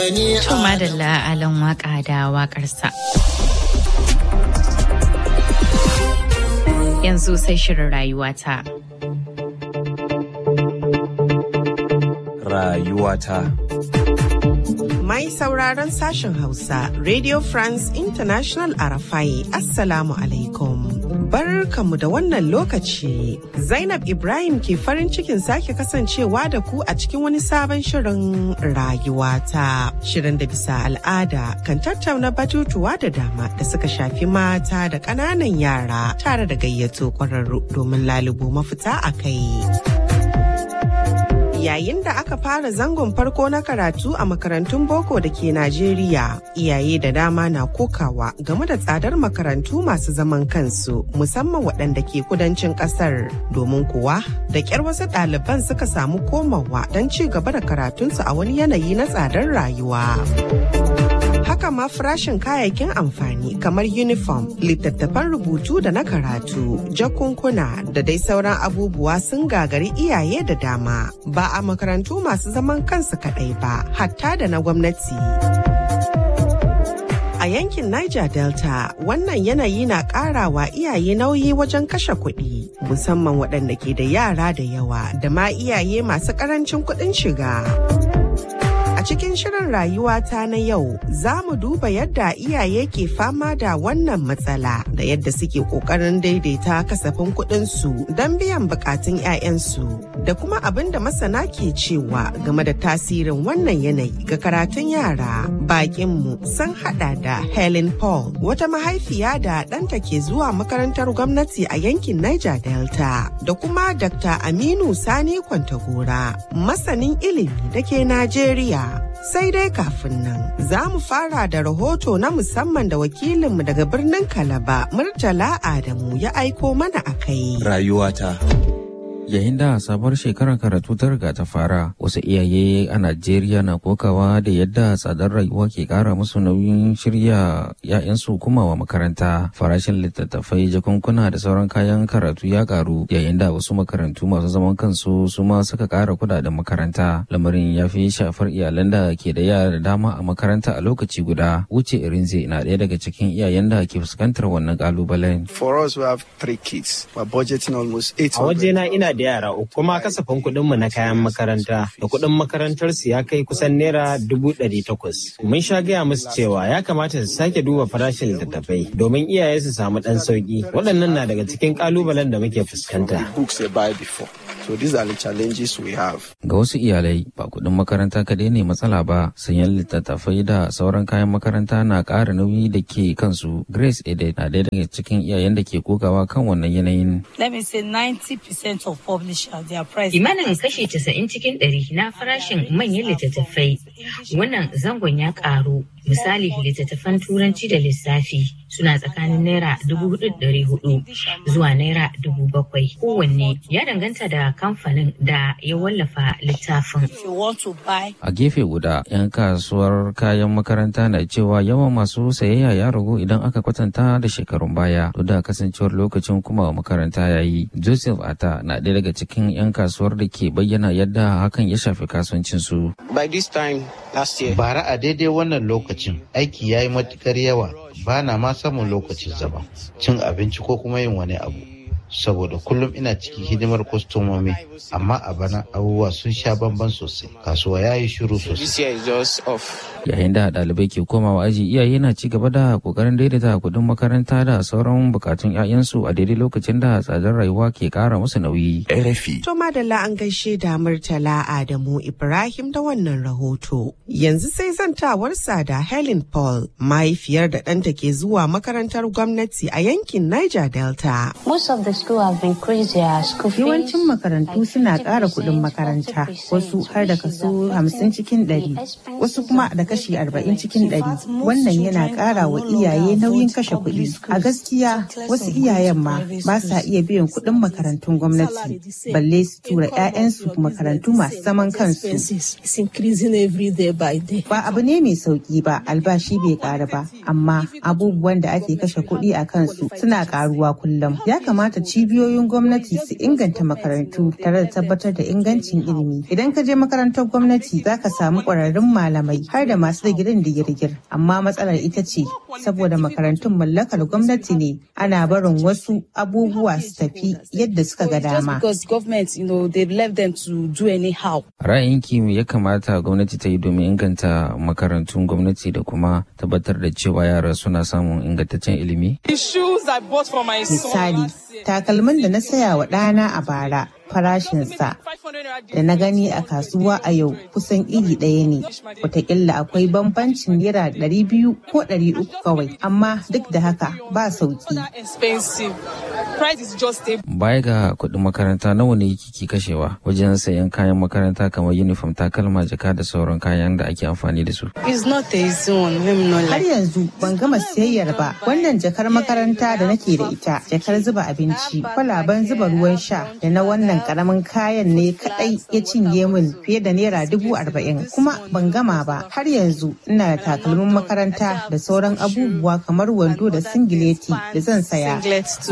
To madalla alan waka da wakarsa. Yanzu sai shirin rayuwata. Rayuwata. Mai sauraron sashen Hausa, Radio France International Arafai, Assalamu alaikum. Barkamu da wannan lokaci. Zainab Ibrahim ke farin cikin sake kasancewa da ku a cikin wani sabon shirin rayuwata. Shirin da bisa al'ada kan tattauna batutuwa da dama da suka shafi mata da ƙananan yara tare da gayyato ƙwararru domin lalubo mafita a kai. yayin da aka fara zangon farko na karatu a makarantun boko da ke Najeriya. Iyaye da dama na kokawa game da tsadar makarantu masu zaman kansu musamman waɗanda ke kudancin ƙasar. Domin kuwa da ƙyar wasu ɗaliban suka samu komawa don ci gaba da karatunsu a wani yanayi na tsadar rayuwa. haka ma farashin kayayyakin amfani kamar uniform littattafan rubutu da na karatu jakunkuna da dai sauran abubuwa sun gagari iyaye da dama ba a makarantu masu zaman kansu kaɗai ba hatta da na gwamnati a yankin Niger Delta wannan yanayi na karawa iyaye nauyi wajen kashe kuɗi musamman waɗanda ke da yara da yawa da ma iyaye masu ƙarancin kuɗin shiga. A cikin shirin rayuwata na yau za mu duba yadda iyaye ke fama da wannan matsala da yadda suke ƙoƙarin daidaita kasafin kuɗinsu don biyan buƙatun 'ya'yansu da kuma abin da masana ke cewa game da tasirin wannan yanayi ga karatun yara. Bakinmu sun haɗa da Helen Paul wata mahaifiya da ɗanta ke zuwa makarantar gwamnati a yankin Niger Delta da kuma Dr. Aminu Sani Kwantagora masanin ilimi da ke Najeriya. Sai dai kafin nan za mu fara da rahoto na musamman da wakilinmu daga birnin Kalaba Murtala Adamu ya aiko mana a kai. Rayuwata. yayin da sabuwar shekarar karatu ta riga ta fara wasu iyaye a najeriya na kokawa da yadda tsadar rayuwa ke kara musu nauyin shirya ya'yansu kumawa makaranta farashin littattafai jakunkuna da sauran kayan karatu ya karu yayin da wasu makarantu masu zaman kansu su ma suka kara kudaden makaranta lamarin ya fi shafar iyalan da ke da yara da dama a makaranta a lokaci guda wuce irinze na ɗaya daga cikin iyayen da ke fuskantar wannan kalubalen For us, we have three kids. We're budgeting almost A 800. wajena ina da yara uku kuma kasafin kuɗinmu na kayan makaranta da kuɗin makarantarsu ya kai kusan naira dubu ɗari takwas. Mun sha gaya musu cewa ya kamata su sake duba farashin littattafai domin iyaye su samu ɗan sauƙi. Waɗannan na daga cikin ƙalubalen da muke fuskanta. Books they buy before. So these are the challenges we have. Ga wasu iyalai ba kuɗin makaranta kadai ne matsala ba, sayan littattafai da sauran kayan makaranta na ƙara nauyi da ke kansu. Grace Ede na ɗaya daga cikin iyayen da ke kokawa kan wannan yanayin. let me say 90% of publishers their price Kimanin kashi casa'in cikin ɗari na farashin manyan littattafai. Wannan zangon ya ƙaru. Misali littattafan turanci da lissafi suna tsakanin naira dubu hudu ɗari hudu zuwa naira dubu bakwai kowanne ya danganta da kamfanin da ya wallafa littafin. if you want to buy A gefe guda, 'yan kasuwar kayan makaranta na cewa yawan masu sayayya ya ragu idan aka kwatanta da shekarun baya, duk da kasancewar lokacin kuma makaranta ya yi. Joseph Ata na ɗaya daga cikin 'yan kasuwar da ke bayyana yadda hakan ya shafi kasuwancinsu. By this time last year, bara a daidai wannan lokacin aiki ya yi matukar yawa ba na ma samun lokacin zama cin abinci ko kuma yin wani abu saboda kullum ina cikin hidimar kwastomomi amma a bana abubuwa sun sha bamban sosai kasuwa ya yi shiru this sosai year is just off. Yayin da ɗalibai ke komawa aji iyaye na ci gaba da ƙoƙarin daidaita kuɗin makaranta da sauran bukatun 'ya'yansu a daidai lokacin da tsadar rayuwa ke ƙara musu nauyi. RFI. To madalla an gaishe da Murtala Adamu Ibrahim da wannan rahoto. Yanzu sai zantawarsa da Helen Paul, mahaifiyar da ɗanta ke zuwa makarantar gwamnati a yankin Niger Delta. Most of the school have increased their school fees. Yawancin makarantu suna ƙara kuɗin makaranta, wasu har da kaso hamsin cikin ɗari, wasu kuma da kashi arba'in cikin ɗari. Wannan yana ƙara wa iyaye nauyin kashe kuɗi. A gaskiya wasu iyayen ma ba sa iya biyan kuɗin makarantun gwamnati, balle su tura 'ya'yansu makarantu masu zaman kansu. It's increasing every day by day. Ba abu ne mai sauƙi ba, albashi bai ƙara ba, amma abubuwan da ake kashe kuɗi a kansu suna ƙaruwa kullum. Ya kamata cibiyoyin gwamnati su inganta makarantu tare da tabbatar da ingancin ilimi. Idan ka je makarantar gwamnati za ka samu ƙwararrun malamai har da masu digirin digirgir. Amma matsalar ita ce saboda makarantun mallakar gwamnati ne ana barin wasu abubuwa su tafi yadda suka ga dama. Ra'ayinki me ya kamata gwamnati ta yi domin inganta makarantun gwamnati da kuma tabbatar da cewa yara suna samun ingantaccen ilimi? Misali, takalmin da na saya wa ɗana a bara farashinsa da na gani a kasuwa a yau kusan iri ɗaya ne watakila akwai bambancin naira ɗari biyu ko ɗari uku kawai amma duk da haka ba sauki baya ga kuɗin makaranta nawa ne kiki kashewa wajen sayan kayan makaranta kamar uniform takalma jaka da sauran kayan da ake amfani da su har yanzu ban gama siyayyar ba wannan jakar makaranta da nake da ita jakar zuba abinci kwalaban zuba ruwan sha da na wannan karamin kayan ne kadai ya cinye min fiye da naira dubu arba'in kuma ban gama ba har yanzu ina da takalmin makaranta da sauran abubuwa kamar wando da singileti da zan saya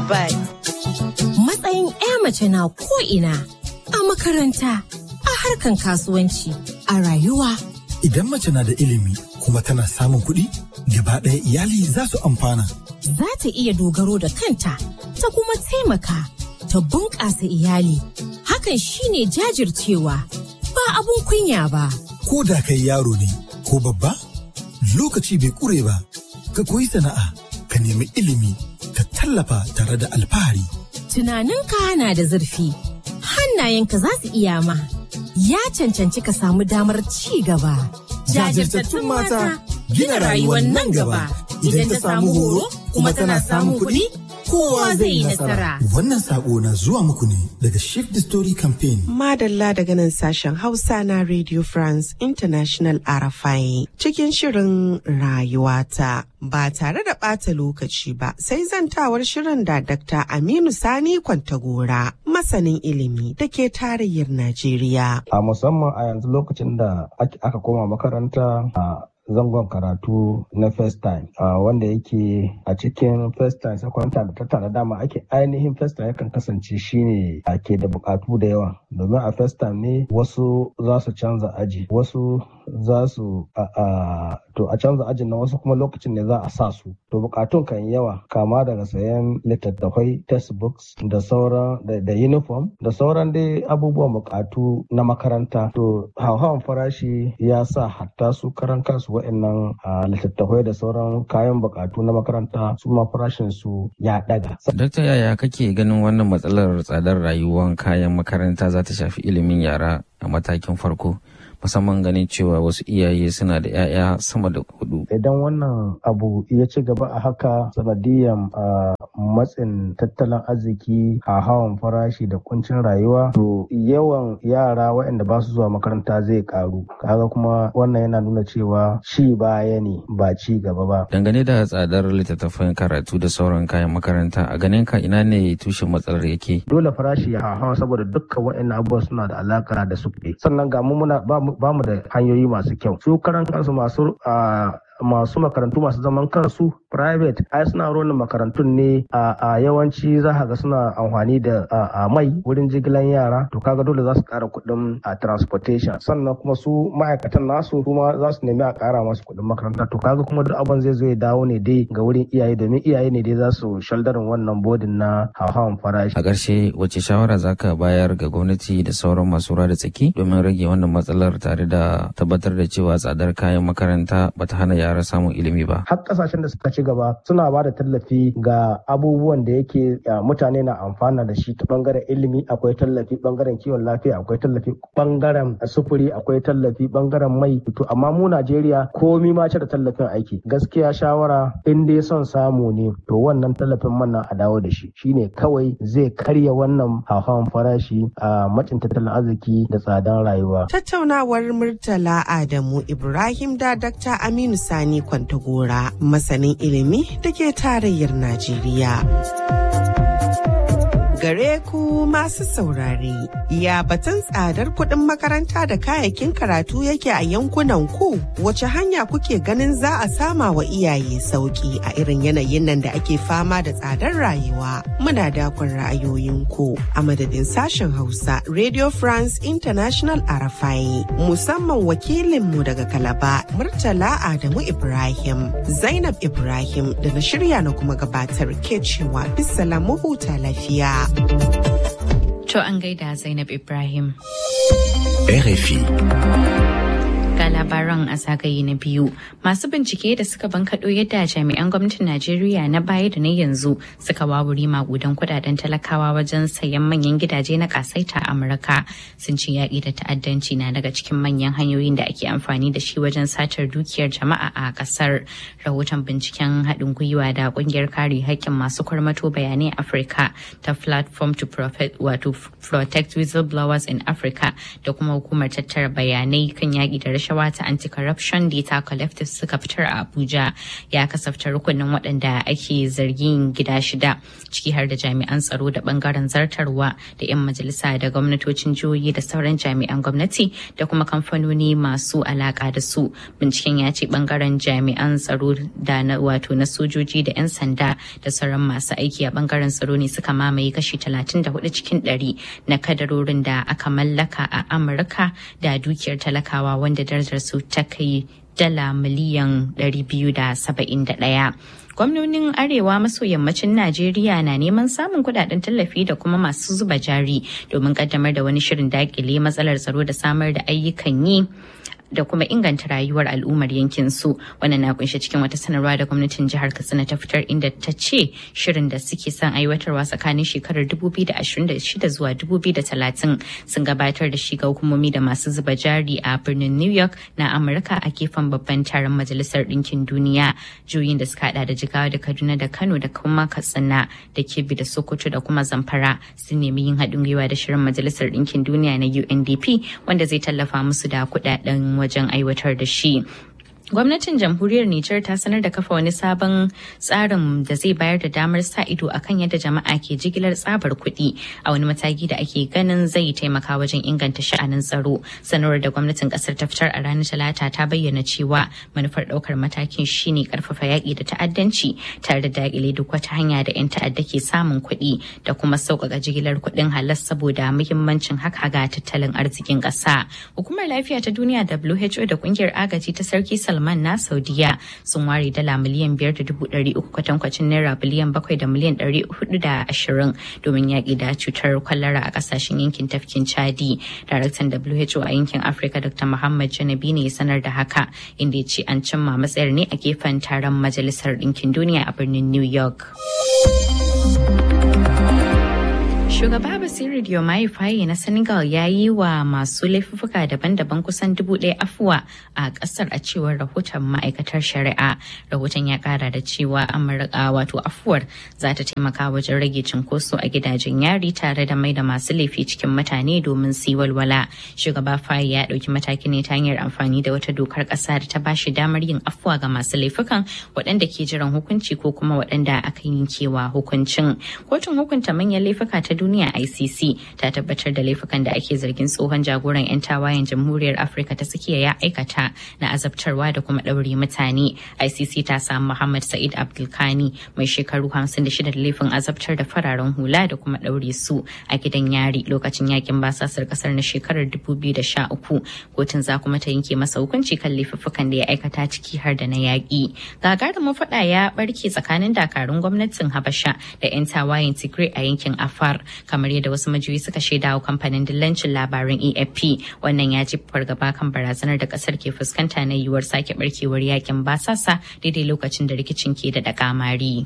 matsayin 'ya mace na ko'ina a makaranta a harkan kasuwanci a rayuwa idan mace na da ilimi kuma tana samun kuɗi gaba ɗaya iyali za su amfana za ta iya dogaro da kanta ta kuma taimaka ta bunƙasa iyali. Hakan shine jajircewa ba abun kunya ba. Ko da kai yaro ne ko babba, lokaci bai ƙure ba, ka koyi sana'a, ka nemi ilimi, ka tallafa tare da alfahari. Tunaninka na da zurfi, hannayenka za su iya ma, ya cancanci ka samu damar ci gaba. Jajirtattun mata gina rayuwar nan gaba, idan ta samu horo kuma tana samun kuɗi. kowa zai yi nasara. Wannan sako na zuwa muku ne daga Shift the Story Campaign. Madalla daga nan sashen Hausa na Radio France International RFI cikin shirin rayuwata. Ba tare da ɓata lokaci ba sai zantawar shirin da Dr. Aminu Sani Kwantagora masanin ilimi da ke tarayyar Najeriya. A musamman a yanzu lokacin da aka koma makaranta a zangon karatu na first time uh, wanda yake a cikin first time second time da ta dama ake ainihin first time yakan kasance shine a ke da bukatu da yawa domin a first time ne wasu za su canza aji wasu za su a to a canza ajin na wasu kuma lokacin ne za a sa su to bukatun kan yawa kama daga sayan littattafai textbooks da sauran da uniform da sauran dai abubuwan bukatu na makaranta to hauhawan farashi ya sa hatta su karan kansu wa'annan littattafai da sauran kayan bukatu na makaranta su ma farashin su ya daga. Dakta yaya kake ganin wannan matsalar tsadar rayuwar kayan makaranta za ta shafi ilimin yara a matakin farko? musamman ganin cewa wasu iyaye suna da 'ya'ya sama da hudu. Idan wannan abu ya ci gaba a haka sanadiyan matsin tattalin arziki a hawan farashi da kuncin rayuwa to yawan yara waɗanda ba su zuwa makaranta zai karu. Kaga kuma wannan yana nuna cewa ci baya ne ba ci gaba ba. Dangane da tsadar littattafan karatu da sauran kayan makaranta a ganin ka ina ne tushen matsalar yake? Dole farashi ya hawa saboda dukkan waɗannan abubuwa suna da alaka da su sannan ga mu muna ba mu da hanyoyi masu kyau su karan kansu masu masu makarantu masu zaman kansu private ai suna ronin makarantun ne a yawanci za ga suna amfani da mai wurin jigilan yara to kaga dole za su kara kuɗin a transportation sannan kuma su ma'aikatan nasu kuma za su nemi a kara masu kuɗin makaranta to kaga kuma duk abin zai zo ya dawo ne dai ga wurin iyaye domin iyaye ne dai za su shaldarin wannan bodin na hauhawan farashi a ƙarshe wace shawara za ka bayar ga gwamnati da sauran masu da tsaki domin rage wannan matsalar tare da tabbatar da cewa tsadar kayan makaranta bata hana yara samun ilimi ba. Har kasashen da suka ci gaba suna ba da tallafi ga abubuwan da yake mutane na amfana da shi ta bangaren ilimi akwai tallafi bangaren kiwon lafiya akwai tallafi bangaren sufuri akwai tallafi bangaren mai to amma mu Najeriya komi ma da tallafin aiki gaskiya shawara in dai son samu ne to wannan tallafin man a dawo da shi shine kawai zai karya wannan hauhawan farashi a macin tattalin arziki da tsadan rayuwa. Tattaunawar Murtala Adamu Ibrahim da Dr. Aminu Sani Kwantagora masanin ilimi da ke tarayyar Najeriya. Gare ku masu saurare, ya batun tsadar kuɗin makaranta da kayayyakin karatu yake a yankunan ku wace hanya kuke ganin za a sama wa iyaye sauki a irin yanayin nan da ake fama da tsadar rayuwa. Muna dakon ra'ayoyinku a madadin sashen Hausa Radio France International Arafai musamman wakilinmu daga Kalaba Murtala Adamu Ibrahim, Zainab Ibrahim da na shirya na kuma gabatar ke cewa bisala mu huta lafiya. To an gaida Zainab Ibrahim. RFI. ga labaran a zagaye na biyu masu bincike da suka bankaɗo yadda jami'an gwamnatin najeriya na baya da na yanzu suka wawuri magudan kudaden talakawa wajen sayan manyan gidaje na kasaita a amurka sun ce yaƙi da ta'addanci na daga cikin manyan hanyoyin da ake amfani da shi wajen satar dukiyar jama'a a ƙasar rahoton binciken haɗin gwiwa da ƙungiyar kare haƙƙin masu kwarmato bayanai afirka ta platform to wato protect whistleblowers in africa da kuma hukumar tattara bayanai kan yaƙi da rashin rashawa ta anti-corruption data collective suka fitar a abuja ya kasafta rukunin waɗanda ake zargin gida shida ciki har da jami'an tsaro da bangaren zartarwa da 'yan majalisa da gwamnatocin jihohi da sauran jami'an gwamnati da kuma kamfanoni masu alaka da su binciken ya ce bangaren jami'an tsaro da na wato na sojoji da 'yan sanda da sauran masu aiki a bangaren tsaro ne suka mamaye kashi 34 cikin 100 na kadarorin da aka mallaka a amurka da dukiyar talakawa wanda darajar su ta kai dala miliyan 271. gwamnonin arewa maso yammacin najeriya na neman samun kudaden tallafi da kuma masu zuba jari domin kaddamar da wani shirin dakile matsalar tsaro da samar da ayyukan yi da kuma inganta rayuwar al'ummar yankin su wannan na kunshe cikin wata sanarwa da gwamnatin jihar katsina ta fitar inda ta ce shirin da suke son aiwatarwa tsakanin shekarar 2026 zuwa 2030 sun gabatar da shi ga hukumomi da masu zuba jari a birnin new york na amurka a gefen babban taron majalisar ɗinkin duniya juyin da suka hada da jigawa da kaduna da kano da kuma katsina da kebbi da sokoto da kuma zamfara sun nemi yin haɗin gwiwa da shirin majalisar ɗinkin duniya na undp wanda zai tallafa musu da kuɗaɗen wajen aiwatar da shi Gwamnatin jamhuriyar Nijar ta sanar da kafa wani sabon tsarin da zai bayar da damar sa ido akan yadda jama'a ke jigilar tsabar kuɗi a wani mataki da ake ganin zai taimaka wajen inganta sha'anin tsaro. Sanarwar da gwamnatin ƙasar ta fitar a ranar Talata ta bayyana cewa manufar ɗaukar matakin shine ƙarfafa yaƙi da ta'addanci tare da daƙile duk wata hanya da 'yan ta'adda ke samun kuɗi da kuma sauƙaƙa jigilar kuɗin halas saboda muhimmancin haka ga tattalin arzikin ƙasa. Hukumar lafiya ta duniya WHO da ƙungiyar agaji ta sarki Salman na Saudiya sun ware dala miliyan biyar da dubu ɗari uku kwatankwacin naira biliyan bakwai da miliyan ɗari hudu da ashirin domin yaƙi da cutar kwalara a ƙasashen yankin tafkin Chadi. Daraktan WHO a yankin Afirka Dr. Muhammad Janabi ne ya sanar da haka inda ya ce an cimma matsayar ne a gefen taron Majalisar Ɗinkin Duniya a birnin New York. Shugaba Basiru Diomaye Faye na Senegal ya yi wa masu laifuka daban-daban kusan dubu ɗaya afuwa a ƙasar a cewar rahoton ma'aikatar shari'a. Rahoton ya ƙara da cewa Amurka wato afuwar za ta taimaka wajen rage cinkoso a gidajen yari tare da mai da masu laifi cikin mutane domin su yi walwala. Shugaba Faye ya ɗauki mataki ne ta hanyar amfani da wata dokar ƙasa da ta bashi damar yin afuwa ga masu laifukan waɗanda ke jiran hukunci ko kuma waɗanda aka yankewa hukuncin. Kotun hukunta manyan laifuka ta duniya ICC ta tabbatar da laifukan da ake zargin tsohon jagoran 'yan tawayen jamhuriyar Afirka ta tsakiya ya aikata na azabtarwa da kuma ɗaure mutane. ICC ta samu Muhammad Sa'id Abdulkani mai shekaru 56 da laifin azabtar da fararen hula da kuma ɗaure su a gidan yari lokacin yakin basasar kasar na shekarar 2013. Kotun za kuma ta yanke masa hukunci kan laifuffukan da ya aikata ciki har da na yaƙi. Gagarumin faɗa ya ɓarke tsakanin dakarun gwamnatin Habasha da 'yan tawayen Tigray a yankin Afar. kamar yadda wasu majiyoyi suka shaida wa kamfanin dillancin labaran afp wannan ya ji fargaba kan barazanar da kasar ke fuskanta na yiwuwar sake barkewar yakin basasa daidai lokacin da rikicin ke da kamari.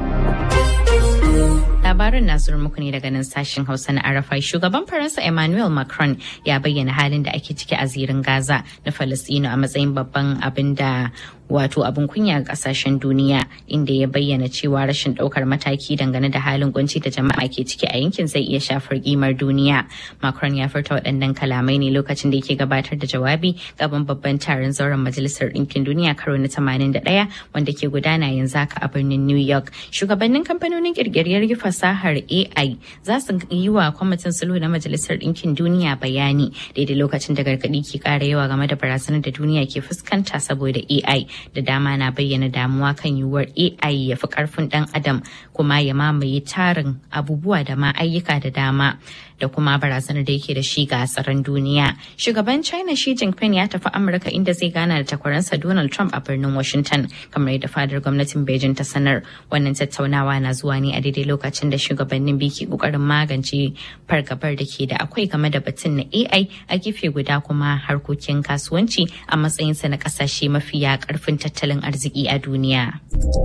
labarin na zuwa muku ne daga nan sashen hausa na arafai shugaban faransa emmanuel macron ya bayyana halin da ake ciki a zirin gaza na falastino a matsayin babban abin da wato abin kunya ga kasashen duniya inda ya bayyana cewa rashin daukar mataki dangane da halin kunci da jama'a ke ciki a yankin zai iya shafar kimar duniya macron ya furta waɗannan kalamai ne lokacin da yake gabatar da jawabi gaban babban taron zauren majalisar ɗinkin duniya karo na 81 wanda ke gudana yanzu haka a birnin new york shugabannin kamfanonin kirkiriyar fasahar ai za su yi wa kwamitin sulhu na majalisar ɗinkin duniya bayani daidai lokacin da gargaɗi ke ƙara yawa game da barazanar da duniya ke fuskanta saboda ai da dama na bayyana damuwa kan yiwuwar AI ya fi karfin dan adam kuma ya mamaye tarin abubuwa da ma ayyuka da dama da kuma barazanar da yake da shi ga tsaron duniya. Shugaban China Xi Jinping ya tafi Amurka inda zai gana da takwaransa Donald Trump a birnin Washington kamar yadda fadar gwamnatin Beijing ta sanar. Wannan tattaunawa na zuwa ne a daidai lokacin da shugabannin biyu ke kokarin magance fargabar da ke da akwai game da batun na AI a gefe guda kuma harkokin kasuwanci a matsayinsa na kasashe mafiya karfin tattalin arziki a duniya.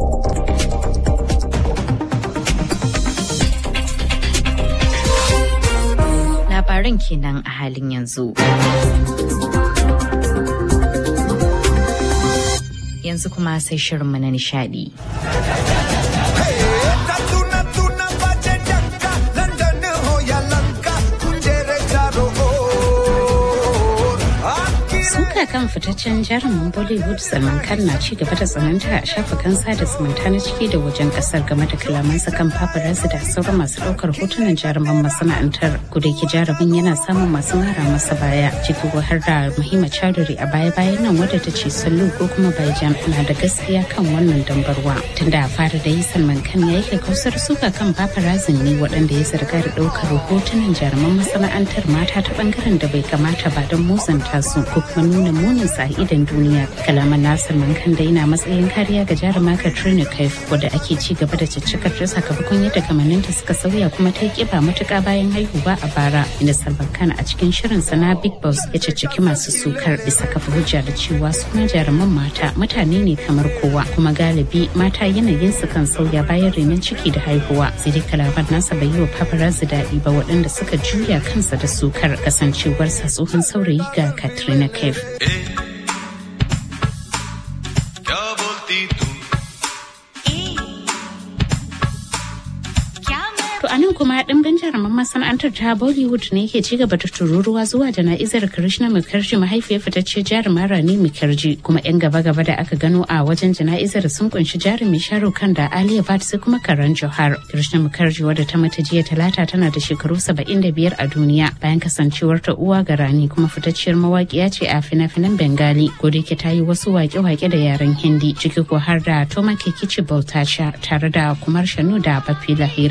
labaran kenan a halin yanzu. Yanzu kuma sai shirinmu na nishadi. kan fitaccen jarumin Bollywood Salman Khan na ci gaba da tsananta a shafukan sada zumunta na ciki da wajen kasar game da kalamansa kan paparazzi da sauran masu daukar hotunan jaruman masana'antar kudaki jarumin yana samun masu mara masa baya ciki har da Muhimma Chowdhury a baya-bayan nan wadda ta ce Sallu ko kuma Baijan na da gaskiya kan wannan dambarwa tunda a fara da yi Salman Khan ya yi kakkausar suka kan paparazzi ne waɗanda ya zarga da daukar hotunan jaruman masana'antar mata ta bangaren da bai kamata ba don musanta su ko kuma nuna munin sa idan duniya kalaman nasir mankan da yana matsayin kariya ga jaruma katrina kaif wadda ake ci gaba da ciccikar ta sakamakon yadda kamanninta suka sauya kuma ta yi kiba matuka bayan haihuwa a bara inda salman khan a cikin shirin sa na big boss ya cicciki masu sukar bisa kafa hujja da cewa suna jaruman mata mutane ne kamar kowa kuma galibi mata yanayin su kan sauya bayan renon ciki da haihuwa sai dai kalaman nasa bai yi wa paparazzi daɗi ba waɗanda suka juya kansa da sukar kasancewarsa tsohon saurayi ga katrina kaif a nan kuma dimbin jaruman masana'antar ta Bollywood ne ke ci gaba da tururuwa zuwa jana'izar Krishna Mukherjee mahaifiyar fitacce jarumar Rani Mukherjee kuma yan gaba-gaba da aka gano a wajen jana'izar sun kunshi jarumi Shahrukh Khan da Alia Bhatt sai kuma Karan Johar. Krishna Mukherjee wadda ta mata jiya talata tana da shekaru 75 a duniya bayan kasancewar ta uwa ga Rani kuma fitacciyar mawaƙiya ce a fina-finan Bengali ko da ta yi wasu waƙe-waƙe da yaren Hindi ciki ko har da Toma Kekichi Bautacha tare da Kumar Shanu da Bapi Lahiri.